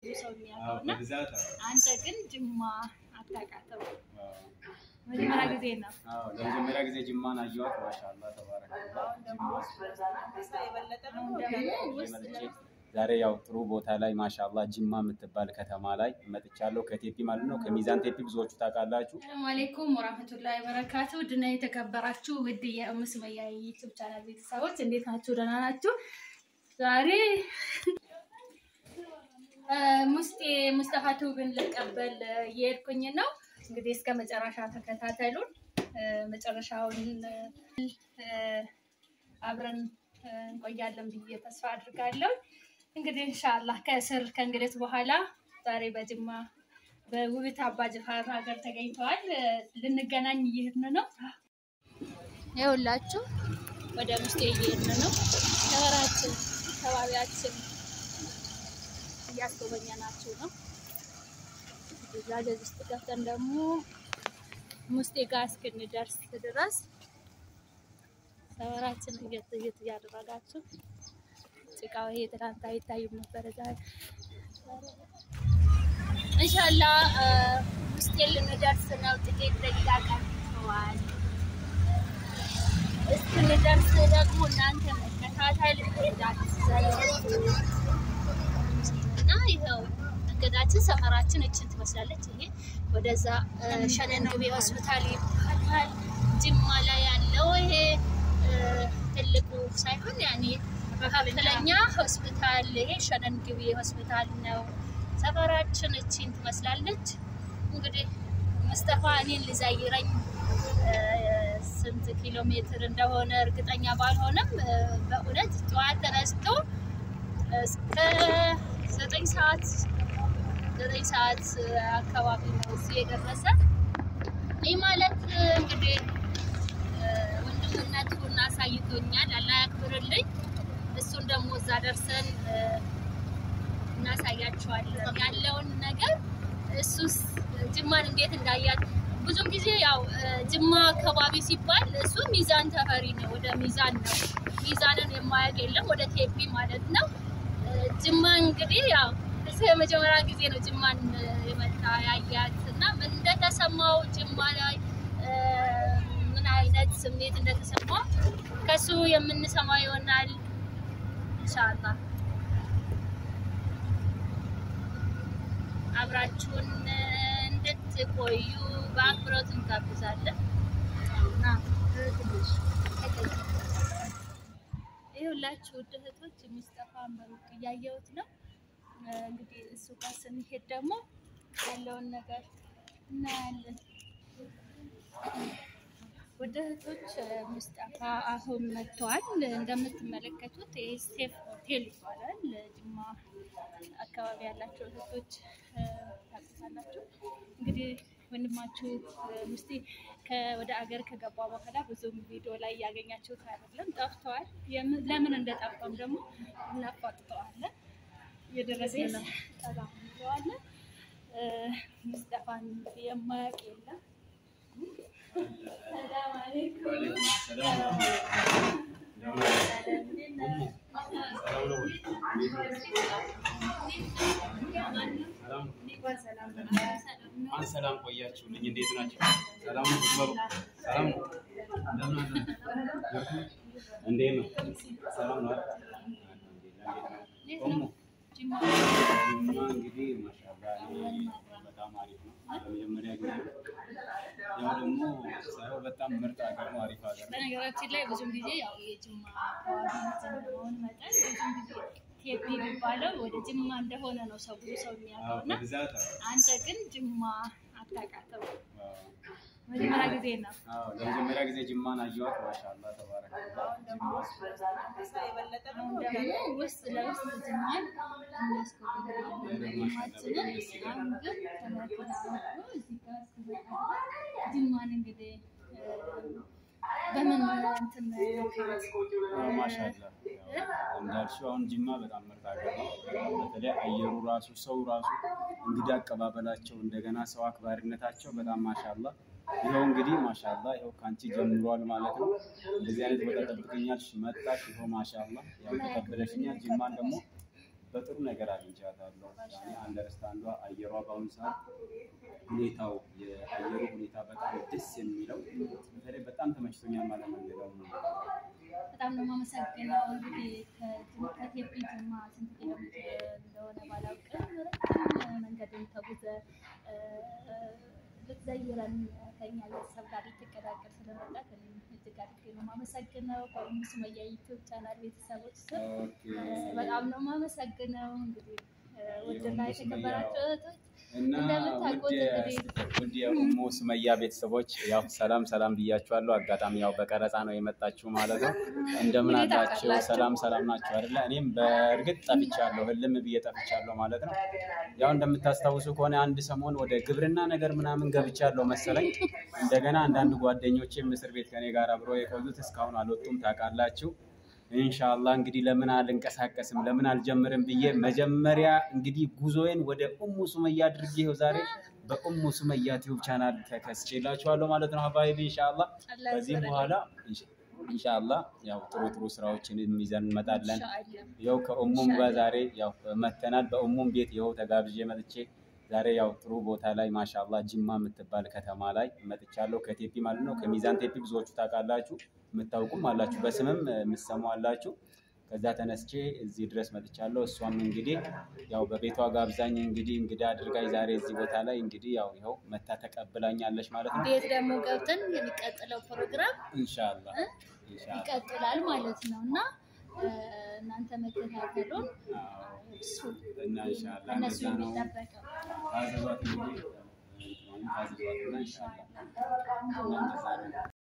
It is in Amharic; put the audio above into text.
ሰው የሚያውቀው እና በብዛት አንተ ግን ጅማ አታውቃትም። መጀመሪያ ጊዜ ነው። ለመጀመሪያ ጊዜ ጅማን አየኋት። ማሻአላ ተባረከ። አሁን ደግሞ ውስጥ መጥቼ ዛሬ ያው ጥሩ ቦታ ላይ ማሻአላ ጅማ የምትባል ከተማ ላይ መጥቻለሁ። ከቴፒ ማለት ነው ከሚዛን ቴፒ ብዙዎቹ ታውቃላችሁ። ሰላም አለይኩም ወራህመቱላሂ ወበረካቱ ድና የተከበራችሁ ውድ የኡሙ ሱመያ ዩቲዩብ ቻናል ቤተሰቦች እንዴት ናችሁ? ደህና ናችሁ? ዛሬ ሙስጤ ሙስጠፋ ቱብን ልቀበል እየሄድኩኝ ነው። እንግዲህ እስከ መጨረሻ ተከታተሉን። መጨረሻውን አብረን እንቆያለን ብዬ ተስፋ አድርጋለሁ። እንግዲህ ኢንሻአላህ ከእስር ከእንግዲህ በኋላ ዛሬ በጅማ በውቢት አባ ጅፋር ሀገር ተገኝተዋል። ልንገናኝ እየሄድን ነው። ይኸውላችሁ ወደ ምስቴ እየሄድን ነው። ሰፈራችን አካባቢያችን እያስጎበኘናችሁ ነው። ዛገዝ ውስጥ ገብተን ደግሞ ሙስጤ ጋር እስክንደርስ ድረስ ሰፈራችን እየት እየት እያደረጋችሁ ጭቃው ይሄ ትናንት አይታይም ነበረ ዛሬ እንሻላ ውስጤ ልንደርስ ነው። ጥቂት ደቂቃ ቀርተዋል። እስክንደርስ ደግሞ እናንተ መከታተል እና ይኸው መንገዳችን ሰፈራችን እችን ትመስላለች። ይሄ ወደዛ ሸነን ግቤ ሆስፒታል ይባላል። ጅማ ላይ ያለው ይሄ ትልቁ ሳይሆን ያኔ መካከለኛ ሆስፒታል ይሄ ሸነን ግቤ ሆስፒታል ነው። ሰፈራችን እቺን ትመስላለች። እንግዲህ ሙስጠፋ እኔን ሊዘይረኝ ስንት ኪሎ ሜትር እንደሆነ እርግጠኛ ባልሆነም በእውነት ጠዋት ተነስቶ እስከ ዘጠኝ ሰዓት ዘጠኝ ሰዓት አካባቢ ነው እዚህ የደረሰ። ይህ ማለት እንግዲህ ወንድምነቱን አሳይቶኛል። አላህ ያክብርልኝ። እሱን ደግሞ እዛ ደርሰን እናሳያቸዋለን ያለውን ነገር። እሱስ ጅማን እንዴት እንዳያት ብዙም ጊዜ ያው ጅማ አካባቢ ሲባል እሱ ሚዛን ተፈሪ ነው፣ ወደ ሚዛን ነው። ሚዛንን የማያውቅ የለም፣ ወደ ቴፒ ማለት ነው። ጅማ እንግዲህ ያው እሱ የመጀመሪያ ጊዜ ነው ጅማን የመጣ ያያት እና ምን እንደተሰማው ጅማ ላይ ምን አይነት ስሜት እንደተሰማው ከሱ የምንሰማው ይሆናል ኢንሻአላህ። አብራችሁን እንድትቆዩ በአክብሮት እንጋብዛለን። ይኸውላችሁ ውድ እህቶች ሙስጠፋን በሩቅ እያየሁት ነው። እንግዲህ እሱ ጋር ስንሄድ ደግሞ ያለውን ነገር እናያለን። ውድ እህቶች ሙስጠፋ አሁን መጥተዋል። እንደምትመለከቱት ሴፍ ሆቴል ይባላል። ጅማ አካባቢ ያላቸው እህቶች ታውቁታላችሁ። እንግዲህ ወንድማችሁ ሙስጤ ወደ አገር ከገባ በኋላ ብዙም ቪዲዮ ላይ ያገኛችሁት አይደለም፣ ጠፍተዋል። ለምን እንደጠፋም ደግሞ እናፋጥጠዋለን። የደረሰ ጠባዋለን። ሙስጠፋን የማያውቅ የለም። ሰላም አለይኩም። ሰላም ቆያችሁልኝ። እንዴት ናቸው? ሰላም ነው? ዝመሩ ሰላም ነው? እንደምን አለ? እንዴት ነው? ሰላም ነው? ኦሞ ጅማ እንግዲህ ማሻአላ በጣም አሪፍ ነው። ለመጀመሪያ ጊዜ ያው ደግሞ ሳይሆን በጣም ምርጥ ሀገር ነው። አሪፍ ሀገር ነው። በነገራችን ላይ ብዙም ጊዜ ያው የጅማ አካባቢ እንደመሆን መጠን ብዙም ጊዜ ቴፒ የሚባለው ወደ ጅማ እንደሆነ ነው ሰው ብዙ ሰው የሚያውቀው እና በብዛት አንተ ግን ጅማ አታውቃትም። መጀመሪያ ጊዜ ነው። አዎ ለመጀመሪያ ጊዜ ጅማን አየኋት። ማሻአላ ተባረከ። አሁን ደግሞ ውስጥ ለውስጥ ጅማን እናስጎበኛለን። አሁን ግን ከመኪና ወጥቶ እዚህ ጋር ሲመጣ ጅማን እንግዲህ በምን እንትን ማሻአላ እንዳልሽው አሁን ጅማ በጣም ምርጥ ሀገር ነው። በተለይ አየሩ ራሱ ሰው ራሱ እንግዳ አቀባበላቸው እንደገና ሰው አክባሪነታቸው በጣም ማሻአላ። ይኸው እንግዲህ ማሻአላ ይኸው ከአንቺ ጀምሯል ማለት ነው። እንደዚህ አይነት ቦታ ጠብቀኛልሽ መጣሽ። ይኸው ማሻአላ ያው ተቀበለሽኛል። ጅማን ደግሞ በጥሩ ነገር አግኝቻታለሁ። ያኔ አንደርስታንዷ አየሯ በአሁኑ ሰዓት ሁኔታው የአየሩ ሁኔታ በጣም ደስ የሚለው በተለይ በጣም ተመችቶኛል ማለት ነው። ሌላው ነው በጣም ነው የማመሰግነው። እንግዲህ ከጅማ- ከቴፒ ጅማ ስንት ኪሎ ሜትር እንደሆነ ባላውቅም ረጅም መንገድን ተጉዘ እ፣ ልትዘይረን ከኛ ቤተሰብ ጋር ልትቀላቀል ስለመጣት እኔም እጅግ አድርጌ ነው የማመሰግነው። በኡሙ ሱመያ ዩቲዩብ ቻናል ቤተሰቦች ስም ኦኬ። እ፣ በጣም ነው የማመሰግነው። እንግዲህ እ፣ ውድና የኡሙ ሱመያ የተከበራችሁ እህቶች እና እንደምታውቁት ውድ የ- እንግዲህ ውድ የኡሙ ሱመያ ቤተሰቦች ያው ሰላም ሰላም ብያችኋለሁ። አጋጣሚ ያው በቀረጻ ነው የመጣችሁ ማለት ነው። እንደምን እንዴት አላችሁ? አላችሁ? ሰላም ሰላም ናችሁ አይደለ? እኔም በእርግጥ ጠፍቻለሁ፣ ህልም ብዬ ጠፍቻለሁ ማለት ነው። ያው እንደምታስታውሱ ከሆነ አንድ ሰሞን ወደ ግብርና ነገር ምናምን ገብቻለሁ መሰለኝ። እንደገና አንዳንድ ጓደኞቼም እስር ቤት ከኔ ጋር አብሮ የቆዩት እስካሁን አልወጡም ታውቃላችሁ። ኢንሻአላህ እንግዲህ ለምን አልንቀሳቀስም ለምን አልጀምርም ብዬ መጀመሪያ እንግዲህ ጉዞዬን ወደ ኡሙ ሱመያ አድርጌ ይኸው ዛሬ በኡሙ ሱመያ ቲዩብ ቻናል ተከስቼላችኋለሁ ማለት ነው። ሀባይቢ ኢንሻአላህ አላህ ከዚህ ያክብርልኝ። በኋላ ኢንሻአላህ ያው ጥሩ ጥሩ ስራዎችን ይዘን እንመጣለን። ኢንሻአላህ ያው ከኡሙም ጋር ዛሬ ያው መተናል። በኡሙም ቤት ይኸው ተጋብዤ መጥቼ ዛሬ ያው ጥሩ ቦታ ላይ ማሻአላህ ጅማ የምትባል ከተማ ላይ መጥቻለሁ። ከቴፒ ማለት ነው። ከሚዛን ቴፒ ብዙዎቹ ታውቃላችሁ፣ የምታውቁም አላችሁ፣ በስምም የምትሰሙ አላችሁ። ከዛ ተነስቼ እዚህ ድረስ መጥቻለሁ። እሷም እንግዲህ ያው በቤቷ ጋብዛኝ እንግዲህ እንግዳ አድርጋኝ ዛሬ እዚህ ቦታ ላይ እንግዲህ ያው ይኸው መታ ተቀብላኛለች ማለት ነው። ቤት ደግሞ ገብተን የሚቀጥለው ፕሮግራም ኢንሻአላህ ኢንሻአላህ ይቀጥላል ማለት ነው እና እ፣ እናንተ መከታተሉን አዎ። እሱ እና ኢንሻአላህ እነሱ እንደዛ ነው። የሚጠበቀው ታዘዟት እንግዲህ ታዘዟት እና ኢንሻአላህ እና እንደዛ ነው።